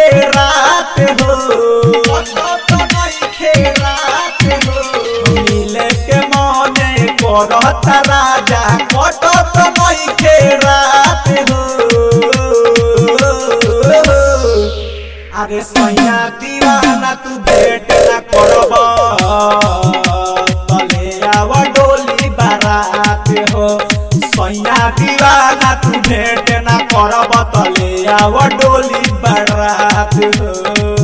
नइखे रात हो कटत नइखे रात हो मिले के मने करत राजा कटत नइखे रात हो अरे सैया दीवाना तू भेट ना करब तले आव डोली बारात हो सैया दीवाना तू भेट ना करब तले आव डोली बारात हो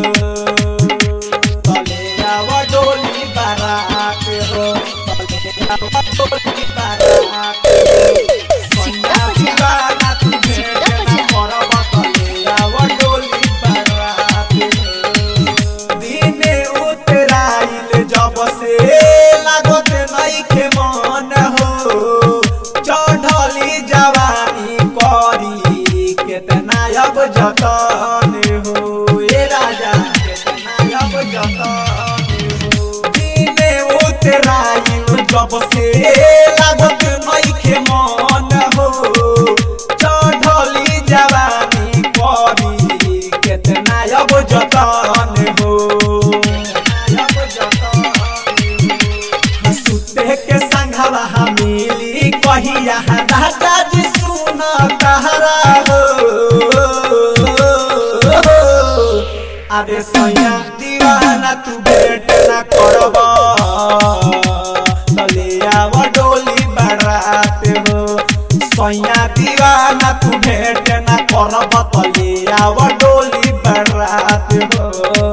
तले आव डोली बारात हो तले आव डोली बारात हो सैया दीवाना तू भेट ना करब तले आव डोली बारात हो दिने उतराइल जब से लागत नइखे मन हो चढ़ली जवानी करी केतना अब जतन हो ए राजा केतना अब जतन हो दिने उतराइल जब से लागत नइखे मन हो चढ़ली जवानी करी केतना अब जतन हो सुते के संघवा मिली कहिया राजा जी सुन कहरा हो अरे सैया दीवाना तू भेट ना करब तले आव डोली बारात हो सैया दीवाना तू भेट ना करब तले आव डोली बारात हो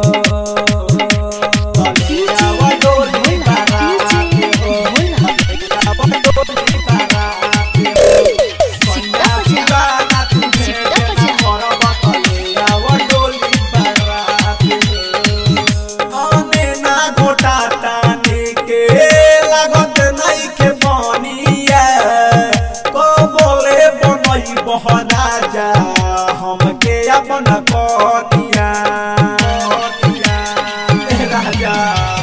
तले आव डोली बारात हो आव डोली बारात हो सैया दीवाना तू भेट ना करब तले आव डोली बारात हो आने ना घोटा ताने के लागत नइखे बनिया को बोले बनई बहराजा हमके अपन कटिया ए राजा